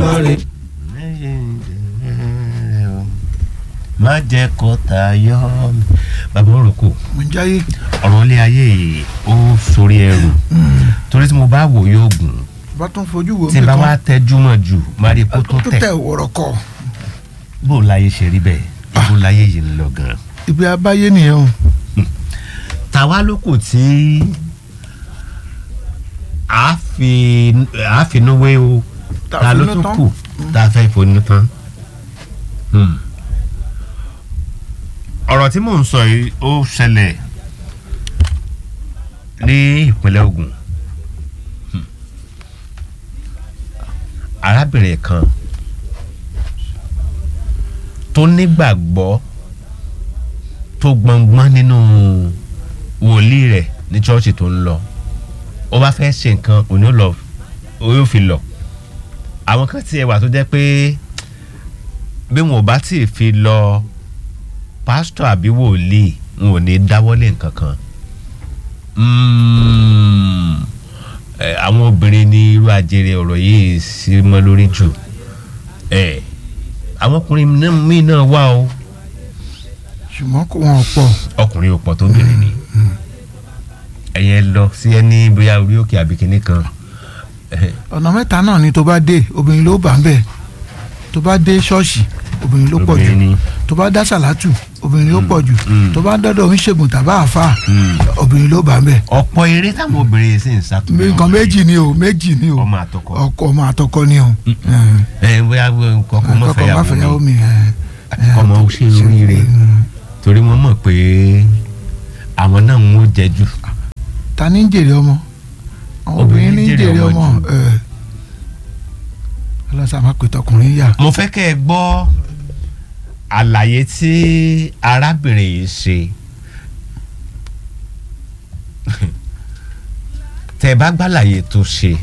Elédùmarè. má jẹ́ kó tayọ mi. bàbá òrùkù mo ń jáyé ọ̀rọ̀ ilé ayé yìí ó sórí ẹrù torí tí mo bá wò yóò gùn bá tún fojú wo tí n bá wá tẹjú mọ́ jù má rí i kó tó tó tẹ̀ tẹ wọ̀rọ̀ kọ bó láyé ṣe rí bẹ́ẹ̀ bó láyé yìí ń lọ gan-an. ibi abáyé nìyẹn o tàwa ló kù tí a fi a fi inú wé o Tá a ta ló finú tún tán. kù tá a fẹ́ fonú tán. Hmm. ọ̀rọ̀ tí mò ń sọ yìí ó ṣẹlẹ̀ ní ìpínlẹ̀ Ògùn Hmm. arábìnrin kan tó nígbàgbọ́ tó gbọ̀ngbọ́n nínú wòlíì rẹ̀ ní ṣọ́ọ̀ṣì tó ń lọ ó bá fẹ́ ṣe nǹkan òní ó lọ ó yóò fi lọ àwọn kan tiẹ̀ wà tó jẹ́ pé bí wọn ò bá tì í fi lọ pásítọ̀ àbí wòlíì wọn ò ní dáwọ́lé nǹkan kan Mm, eh, àwọn obìnrin ní irú àjèrè ọ̀rọ̀ yìí sí mọ́ lórí jù Eh, àwọn ọkùnrin náà- míì náà wà o ṣùgbọ́n kò wọ́n pọ̀ ọkùnrin ò pọ̀ tó bìnrin ni ẹ̀yẹ lọ sí ẹni bóyá orí òkè àbí kinní kan ọ̀nà mẹ́ta náà ni tó bá dé obìnrin ló bá ń bẹ̀ tó bá dé ṣọ́ọ̀ṣì obìnrin ló pọ̀ jù obìnrin ni tó bá dá sàlátù obìnrin ló pọ̀ jù mm. tó bá dọ́dọ̀ oníṣègùn tàbá àfà Mm. obìnrin ló bá ń bẹ̀ ọ̀pọ̀ eré táwọn obìnrin yìí sì ń sàtúnyẹ̀wò nǹkan méjì ni o méjì ni o ọmọ àtọkọ ọkọ ọmọ àtọkọ ni o ẹ bóyá kọkọ mọ ọkọ má fẹ́yàwó fẹ́yàwó mi mi ẹ, ẹ, ọmọ ó ṣe oríire Mm. torí wọ́n mọ̀ pé àwọn náà ń wọ́n jẹ jù ta ní ń jèrè ọmọ àwọn obìnrin ní ń jèrè ọmọ jù. ẹ. ọlọ́sàn máa pè tọkùnrin yà mo fẹ́ kẹ́ ẹ gbọ́ àlàyé tí arábìnrin yìí ṣe tẹ́ ẹ bá gbàlàyé tó ṣe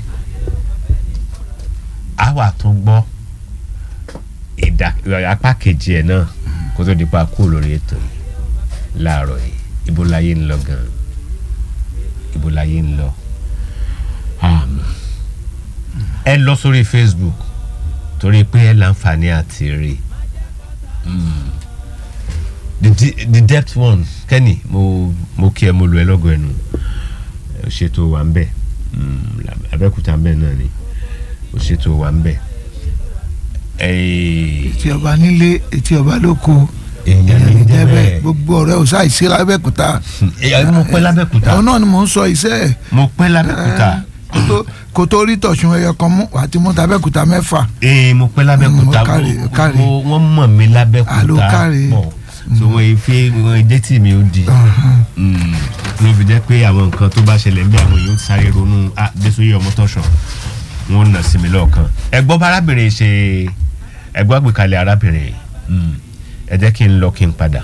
á wà tún gbọ́ ìdá apá kejì ẹ̀ náà kó tó di pa kú lórí ètò yìí láàárọ̀ yìí ibo láyé ń lọ gan ibo láyé ń lọ àmọ́ ẹ lọ sórí Facebook torí pé ẹ láǹfààní àti rí Mm. the de- the depth one kẹ́ni mo mo kí ẹ mo lu ẹ lọ́gọ̀ ẹnu ẹ ò ṣètò wà ń bẹ̀ Mm, Abẹ́òkúta ń bẹ̀ náà ni ò ṣètò wà ń bẹ̀ Ẹ̀, etí ọba nílé etí ọba lóko èèyàn ní jẹ́ bẹ́ẹ̀ débẹ̀ gbogbo ọ̀rẹ́ ò sáì sí lábẹ́kúta ẹ mo pẹ́ lábẹ́kúta àwọn náà ni mò ń sọ iṣẹ́ ẹ̀ mo pẹ́ lábẹ́kúta kó tó- kó tó rí tọ̀sùn ẹyọ kan mú wàá ti mú tabẹ́kúta mẹ́fà ee mo pẹ́ lábẹ́kúta Mm, káre, mo- káre. mo- wọ́n mọ̀ mí lábẹ́kúta Àló káre. pọ̀ so wọ́n fi wọ́n dé tì mí ó di. Mm, ló fi jẹ́ pé àwọn nǹkan tó bá ṣẹlẹ̀ ń bí àwọn èèyàn ti sáré ronú ah Désòyè Ọmọ́tọ́ṣọ̀ wọn nà sí mi lọ́ọ̀kan ẹ gbọ́ bá arábìnrin ṣe ẹ gbọ́ àgbékalẹ̀ arábìnrin Mm, ẹ jẹ́ kí n lọ kí n padà.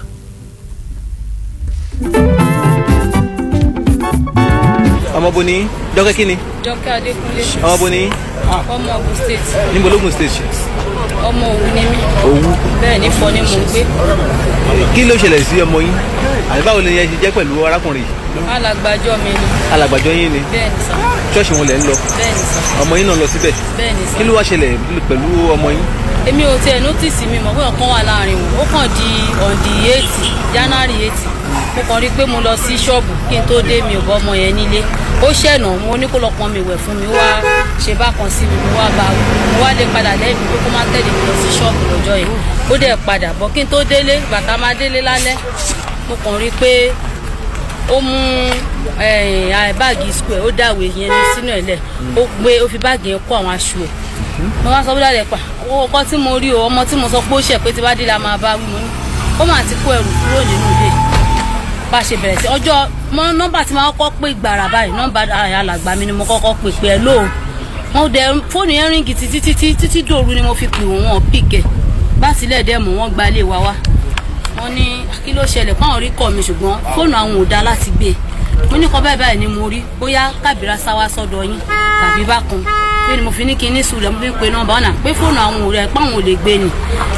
ọmọ bo ni dọ́kẹ́ kí ni Jọkẹ́ Adékúnlé ọmọ bo ni ọmọ Ògùn state níbo lógun stage ọmọ Òwu ni mí Òwu bẹ́ẹ̀ ní Ifọ̀ ni mò ń gbé kí ló ṣẹlẹ̀ sí ọmọ yín àti báwo ni ẹ ṣe jẹ́ pẹ̀lú arákùnrin yìí alàgbàjọ mi ni alàgbàjọ yín ni bẹ́ẹ̀ ni sà ṣọ́ọ̀ṣì wọn lẹ̀ ń lọ bẹ́ẹ̀ ni sà ọmọ yín náà lọ síbẹ̀ bẹ́ẹ̀ ni sà kí ló wá ṣẹlẹ̀ pẹ̀lú ọmọ yín èmi ò tiẹ̀ nọ́tìsì mi mọ̀ pé ọ̀kan wà láàrin wọn ó kàn di ọ̀ndì eighty january eighty mo kàn rí i pé mo lọ sí ṣọ́ọ̀bù kí n tó dé mi ò bọ́ ọmọ yẹn nílé ó ṣẹ̀nà mo ní kó lọ pọn mi wẹ̀ fún mi ó wá ṣe bákan sí mi mo wá bá wí mo wá lè padà lẹ́yìn pé kó má tẹ̀lé mi lọ sí ṣọ́ọ̀bù lọ́jọ́ yẹn ó dẹ̀ padà bọ̀ kí n tó délé bàtà máa délé lálẹ́ mo kàn rí i pé ó mú eh, ah, báàgì square ó dàwé yẹn ní sínú ẹ̀ lẹ̀ ó gbé ó fi báàgì yẹn kó àwọn aṣọ ẹ̀ mo wá sọ bí dáadẹ pa owó ọkọ tí mo rí o ọmọ tí mo sọ pé ó ṣẹ̀ pé tí bá dé la máa bá wí mo ní ó mà ti kó ẹrù kúrò nínú ilé bá a ṣe bẹ̀rẹ̀ sí ọjọ́ mọ nọ́mbà tí máa kọ́kọ́ pé gbàrà báyìí nọ́mbà alàgbà mi ni mo kọ́kọ́ pè pé ẹ lóò wọn dẹ fóònù yẹn ríngì títí títí títí dòru ni mo fi pè wọ́n wọn pìkẹ́ bá tilẹ̀ dẹ́ mọ̀ wọ́n gba ilé wa wá wọ́n ní kí ló ṣẹlẹ̀ káwọn rí kọ́ mi ṣùgbọ́n fóònù àwọn ò dá láti gbé e mo ní kọ́ báyìí báyìí ni mo rí bóyá kábìrà sáwá sọ́dọ̀ yín tàbí bákan pé ni mo fi ní kí n ní sùúrù mo fi ń pe nọ́mbà ọ̀nà pé fóònù àwọn ò rẹ̀ pé àwọn ò lè gbé ni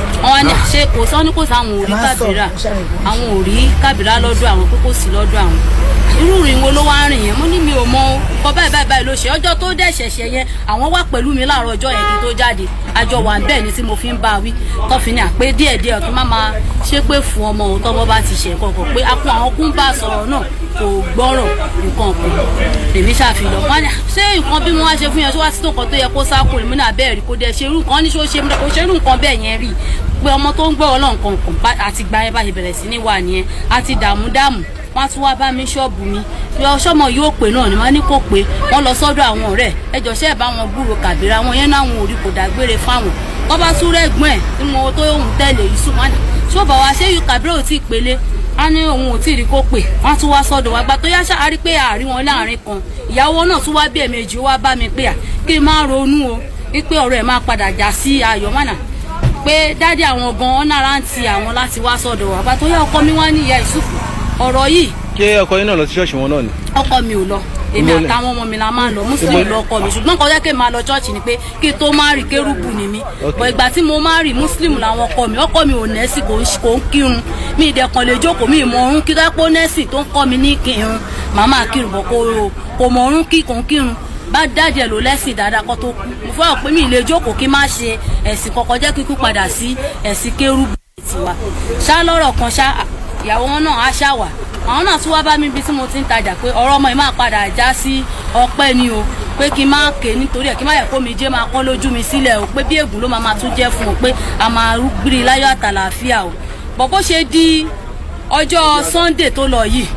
wọn wá ní ṣe kò sọ ní kò sáwọn ò rí kábírà àwọn ò rí kábírà lọ́dọ̀ àwọn pé kò sí lọ́dọ̀ àwọn irú ìrìn wo ló wá rìn yẹn mo ní mi ò mọ nǹkan báyìí báyìí báyìí ló ṣe ọjọ́ tó dẹ̀ ṣẹ̀ṣẹ̀ yẹn àwọn wà pẹ̀lú mi láàárọ̀ ọjọ́ yẹn kí n tó jáde àjọ wà bẹ́ẹ̀ ni tí mo fi ń bá a wí tọ́fi ní àpé díẹ̀díẹ̀ kí má máa ṣe pé fún ọmọ òun tọ́mọ bá ti ṣẹ̀ kọ̀ọ̀kan pé akun àwọn kún bá a sọ̀rọ̀ náà kò gbọ́rọ̀ nǹkan kan lèmi ṣàfihàn wọn ni ṣé nǹkan bí wọn wá ṣe fún yẹn ṣé wá sí tó nǹkan tó yẹ kó sákùn èmi náà bẹ́ẹ̀ rí kó dẹ̀ ṣe irú nǹkan ní ṣó ṣe kó ṣe irú nǹkan bẹ́ẹ̀ yẹn rí pé ọmọ tó ń gbọ́ ọlọ́nkan kan àti gba ẹ bá ṣe bẹ̀rẹ̀ sí ní wà nìyẹn àti dààmú dààmú wọn á tún wá bá mi ṣọ́ọ̀bù mi yọ sọ́mọ yóò pè náà ni wọ́n ní kò pé wọ́n lọ sọ́dọ̀ àwọn ọ̀rẹ́ ẹjọ́ ṣẹ́ bá wọn gbúrò kàbíra wọn yẹn náà wọn ò rí kò dágbére fáwọn wọ́n bá tún rẹ́gbọ́n ẹ̀ tí mo tó òun tẹ̀lé yusuf wọn ni ṣọ́ọ̀bù wa ṣé yù kàbíra ò tí ì pélé a ní òun ò tí ì rí kó pè wọ́n tún wá sọ́dọ̀ wa gba tó yá ṣáárí pé àárín wọn láàrin kan ìyàwó náà tún wá bí ẹ̀mejì ó wá bá mi pé à kí n máa ronú o wípé ọ̀rọ̀ ẹ̀ máa padà já sí ayọ̀ mọ́nà pé dádì àwọn gan-an náírà ń ti àwọn láti wá sọ́dọ̀ wa gba tó yá ọkọ mi wá ní ìyá ìsúfù ọ̀rọ̀ yìí ṣé ọkọ yín náà lọ sí ṣọ́ọ̀ṣì wọn náà ni. ọkọ mi ò lọ èmi Ìmọ̀lẹ̀. àtàwọn ọmọ mi la máa ń lọ mùsùlùmí lọ ọkọ mi ṣùgbọ́n kọjá kí n máa lọ ṣọ́ọ̀ṣì ni pé kí n tó máa rí kérúbù ni mí Ok. bọ̀ ìgbà tí mo máa rí mùsùlùmí làwọn ọkọ mi ọkọ mi ò nẹ́sì kò ń ṣe- kò ń kírun mi ìdẹ̀kan lè jókòó mi ìmọ̀ ọ̀run kí dápọ̀ nẹ́sì tó ń kọ́ mi ní kírun màmá kírun bọ̀ kò kò mọ̀ ọ̀run kí kò ń kírun bá dájẹ́ ló lẹ́sìn dáadáa kó tó kú mo fẹ́ pé mi ì lè jókòó kí n má ṣe ẹ̀sìn kọ̀ọ̀kan jẹ́ kíkú padà sí ẹ̀sìn kérúbù tiwa ṣá lọ́rọ̀ kan ṣá ìyàwó wọn náà á ṣá wà àwọn náà tún wá bá mi bí tí mo ti ń tajà pé ọ̀rọ̀ ọmọ yìí máa padà já sí ọpẹ́ ni o pé kí n má ké nítorí ẹ̀ kí n má yẹ kó mi jẹ́ máa kọ́ lójú mi sílẹ̀ o pé bí ègún ló máa máa tún jẹ́ fún o pé a máa gbiri láyọ̀ àtàlàáfíà o bọ̀ bó ṣe di ọjọ́ sunday tó lọ yìí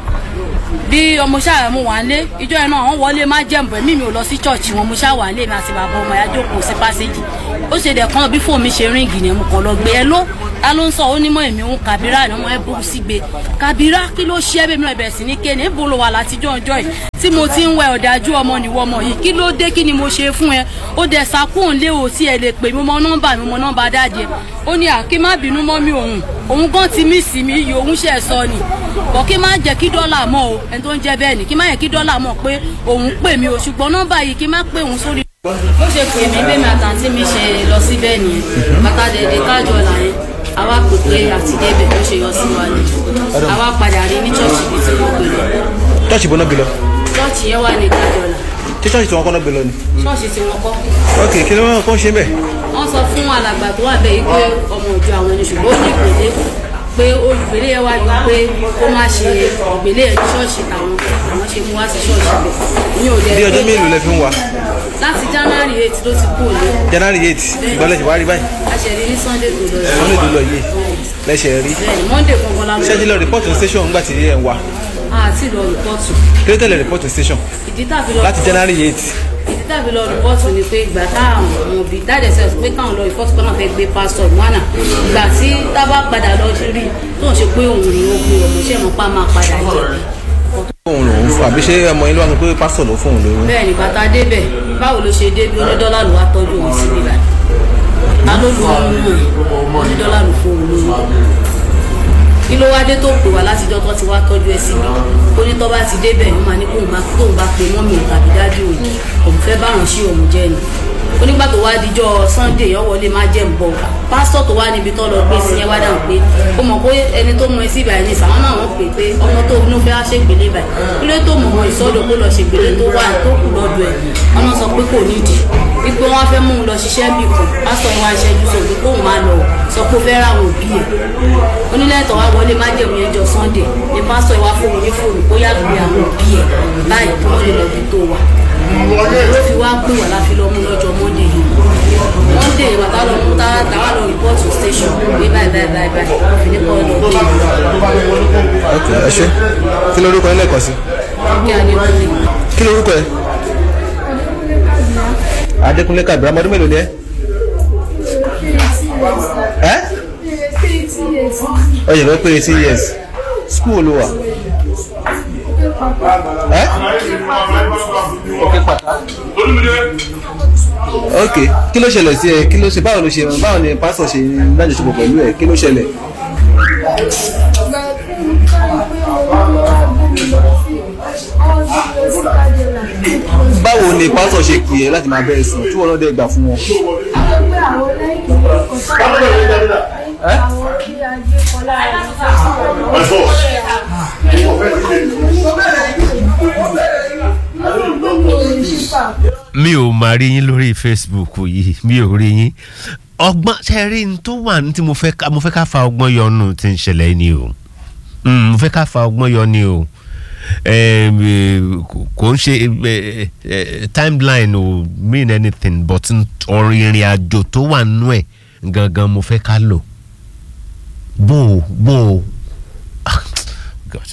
bí ọmọ ṣáà mo wà ń lé ìjọ yẹn náà wọn wọlé má jẹ̀mbọ̀ ẹ̀mí mi ò lọ sí chọ́ọ̀chì wọn mo ṣáà wà ń lé mi àti bàbá ọmọ ya jókòó sí pásíjì ó ṣe dẹ̀ kan bí fóònù mi ṣe ríǹgì ni mo kàn lọ gbé ẹ ló ta ló ń sọ ó ní mọ èmi ń kàbírà ni ọmọ ẹ burú sí gbé kàbírà kí ló ṣe é bẹ́ẹ̀ mi náà bẹ̀rẹ̀ sí ní kéde níbo ló wà látijọ́ ọjọ́ yìí tí mo ti ń wẹ ọ̀dájú ọmọ nìwọ ọmọ yìí kí ló dé kí ni mo ṣe fún ẹ ó dẹ̀ sakóhùn lé o tí ẹ lè pè mí mọ nọ́mbà mi mọ nọ́mbà dáadé ó ní àkí má bínú mọ́ mi òun òun gan ti mí sí mi iye òun ṣe sọ ni bọ̀ kí má jẹ́ kí dọ́là mọ̀ o ẹni tó ń jẹ́ bẹ́ẹ̀ ni kí má yẹ kí dọ́là mọ̀ pé òun pè mí o ṣùgbọ́n nọ́mbà yìí kí má pè òun sórí. bó ṣe pè mí bẹ́ẹ̀ mi àtàntí mi ṣe lọ síbẹ̀ nìyẹn bàtà dẹ̀dẹ̀ kájọ là yẹn àwa pè pé àti débẹ̀ ló ṣe yọ sí wa ni àwa padà rí ní ṣọ́ọ̀ṣì bíi tí wọ́n gbé lọ ṣọ́ọ̀ṣì bọ́ná gbé lọ ṣọ́ọ̀ṣì yẹn wà ní kájọ là ṣé ṣọ́ọ̀ṣì tí wọ́n kọ́ náà gbé lọ ni. ṣọ́ọ̀ṣì tí wọ́n kọ́ ok kí ló ń kọ́ ṣe bẹ́ẹ̀. wọ́n sọ fún alàgbà tó wà bẹ́ẹ̀ yìí pé ọmọ ìjọ àwọn ẹni ṣùgbọ́n ó ní ìpèlè pé olùgbèlè yẹn wá yọ pé kó má ṣe ìgbèlè yẹn ní ṣọ́ọ̀ṣì táwọn àwọn ṣe mú wá sí ṣọ́ọ̀ṣì bẹ̀ ní òde bí ọjọ́ mélòó lẹ fi ń wà láti january eight ló ti kú òní january eight ìgbọ́lẹ̀ ṣe wá rí báyìí aṣẹ̀rí ní sunday tó lọ wọ́n lè dúró yìí lẹ́sẹ̀ rí bẹ́ẹ̀ni monday kankan la ṣé ẹ ti lọ rìpọ́tù station ńgbà tí ẹ ń wà àti lọ rìpọ́tù kí ló tẹ̀lé rìpọ́tù station ìdí tàbí lọ láti january eight ìdí tàbí lọ rìpọ́tù ni pé ìgbà táwọn òbí dáadé sẹ́yìn pé káwọn lọ rìpọ́tù kan náà fẹ́ gbé pásítọ̀ ìwánà ìgbà tí tábà padà lọ sí rí tó ń ṣe pé òun ni ó gbé ọmọ iṣẹ́ mọ́ pa máa padà jẹ́ òun lòun fún àbí ṣé ọmọ yín ló wà ní pé pásítọ̀ ló fún òun lóyún. bẹ́ẹ̀ ni bàtà débẹ̀ báwo ló ṣe dé bí onídọ́là ló wá tọ́jú òun sí níbà ta ló lu ọmọ náà onídọ́là ló fún òun lóyún kí ló wá dé tó pè wá látijọ́ tó ti wá tọ́jú ẹ síbi ó ní tó bá ti débẹ̀ ó máa ní kóun bá tóun bá pe mọ́mì òun tàbí dájú òun òun fẹ́ báwọn ṣí òun jẹ́ ni ó nígbà tó wá dijọ́ sunday yọ wọlé má jẹ́ ń bọ̀ pásítọ̀ tó wá níbi tó lọ gbé sí yẹn wá dáhùn pé ó mọ̀ pé ẹni tó mú ẹ sí ìbàyẹn ní sàwọn náà wọ́n pè pé ọmọ tó inú fẹ́ wá ṣègbélé báyìí kí ló tó mọ̀ ọ́ ìsọdọ̀ kó lọ ṣègbélé tó wà tó kù lọ́dọ̀ ẹ̀ ọmọ sọ pé kò nídìí wípé wọ́n fẹ́ mú un lọ ṣiṣẹ́ bì kan pásítọ̀ yẹn wá ṣẹ́jú sọ pé kóun máa lọ sọ pé ó fẹ́ ráwọn òbí ẹ̀ onílẹ̀tọ̀ wá wọlé májẹ̀mú yẹn jọ sunday ní pásítọ̀ yẹn wá fóun ní fóònù kó yàgò bí àwọn òbí ẹ̀ báyìí kí wọ́n lè lọ bí tó wà ló fi wá pè wá láfi lọ mú lọ́jọ́ monday yìí monday bàbá lọ mú táwa táwa lọ rìpọ́ọ̀tù station pé báyìí báyìí báyìí báyìí wọ́n fi ní kọ́ lọ gbé ok ẹ ṣe kí lorúkọ yín lẹ́ẹ̀kan sí kí adékúnlé kí lorúkọ ẹ. adékúnlé kàbírà ọmọdún mélòó ni ẹ. ẹ ọ yẹ fẹ́ pé eighteen years school ló wà. ẹ ok kí ló ṣẹlẹ̀ sí ẹ kí ló ṣe báwo ló ṣe báwo ni pásítọ̀ ṣe lájọṣepọ̀ pẹ̀lú ẹ kí ló ṣẹlẹ̀. báwo ni pásítọ̀ ṣe pè é láti máa bẹ̀rẹ̀ sùn tí wọ́n náà dẹ̀ gbà fún wọn. pé àwọn lẹ́yìn tó kọ́ sáà àwọn tí ajé kan lára ìfẹ́ mi ò máa rí yín lórí facebook yìí mi ò rí yín ọgbọ́n ṣe rí n tó wà ní tí mo fẹ́ ká mo fẹ́ ká fa ọgbọ́n yọ nù tí ń ṣẹlẹ̀ ni o Mm, mo fẹ́ ká fa ọgbọ́n yọ ni o Em, eh, kò- kò ń ṣe eh, eh, timeline ò mean anything but n- ọ̀rọ̀ ìrìn àjò tó wà nù ẹ̀ gangan mo fẹ́ ká lò bó o bó o Ah, God.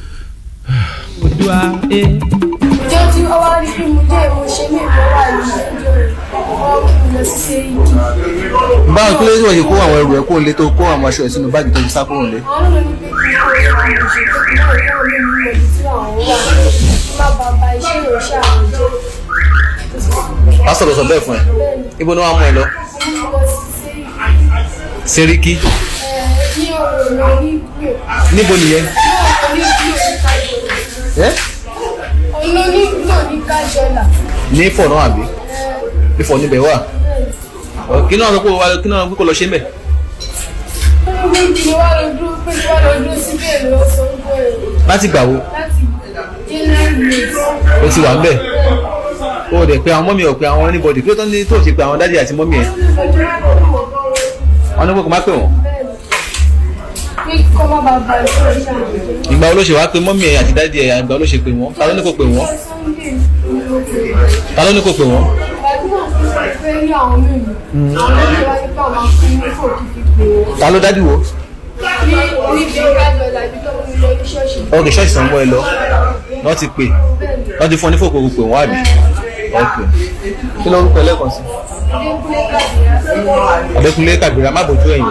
ìjọ tí ó wá rí bí mo jẹ́ mo ṣe ní ìbọn wà ní ìjọ rẹ̀ wọ́n kí mi lọ sí sẹ́yìndì báwo kí ló dé tí wọ́n ṣe kó àwọn ẹrù ẹ̀ kó lé tó kó àwọn aṣọ ẹ̀ sínú báàgì tó fi sá kúrò lé. àwọn náà ní pé kí n kó àwọn ìṣètò kí náà kí wọ́n lé mi lọ ibi tí àwọn wà kí má bàa ba iṣẹ́ ìránṣẹ́ àwọn jẹ́ pásítọ̀ ló sọ bẹ́ẹ̀ fún ẹ ibo ni wọ́n á mú ẹ lọ. mo lọ sí sẹ́yìndì Sẹ́ríkí ní ọ̀rọ̀ ní gbò níbo nìyẹn. ní gbò ní kájọlá ẹ́ ọ̀nà ní gbò ní kájọlá ní Ifọ̀ náà àbí Ifọ̀ níbẹ̀ wà. Ọ, kí náà sọ pé o wá- kí náà kó lọ ṣe ń bẹ̀. ó ní pé kí ni wá lọ dúró pé kí wá lọ dúró síbẹ̀ lọ sọ ń bọ̀ ẹ̀ láti gbà wo láti january eight o ti wà ń bẹ̀. o ò dẹ̀ pé àwọn mọ́mí ò pé àwọn anybody kí ló tán ní tó ṣe pé àwọn dádì àti mọ́mí ẹ̀ wọ́n ní kó kó má pè wọ́n. pé kọ́ má bàa ba iṣẹ́ ìránṣẹ́ àwọn jẹ́. ìgbà wo ló ṣe wá pé mọ́mí ẹ̀ àti dádì ẹ̀ ìgbà wo ló ṣe pé wọ́n ta ló ní kó pè wọ́n Sunday ni mo pè é. ta ló ní kó pè wọ́n. gbàdúrà fún mi fẹ́ rí àwọn mímu àwọn méjì wá nípa àwọn fún mi fò kí fi pè é. ta ló dádì wo. ní níbi kájọ làbí tó ń lọ ní ṣọ́ọ̀ṣì. ok ṣọ́ọ̀ṣì sàn mọ́ ẹ lọ wọ́n ti pè wọ́n ti fún ọ ní fòkòrò pè wọ́n àbí. ok kí ló ń pẹ́ lẹ́ẹ̀kan sí. adékúnlé kàdíyà Adékúnlé Kàbírà má bójú ẹ̀yìn.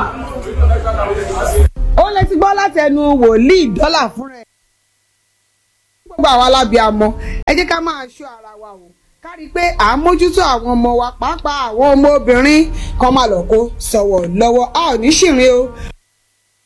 ó lè ti gbọ́ láti ẹnu wòlíì dọ́là fúnra ẹ̀. gbogbo àwọn alábìàmọ ẹ jẹ́ ká máa ṣọ́ ara wa o ká rí i pé à ń mójútó àwọn ọmọ wa pàápàá àwọn ọmọ obìnrin kan máa lọ kó sọ̀wọ̀ lọ́wọ́ a ò ní ṣìrìn o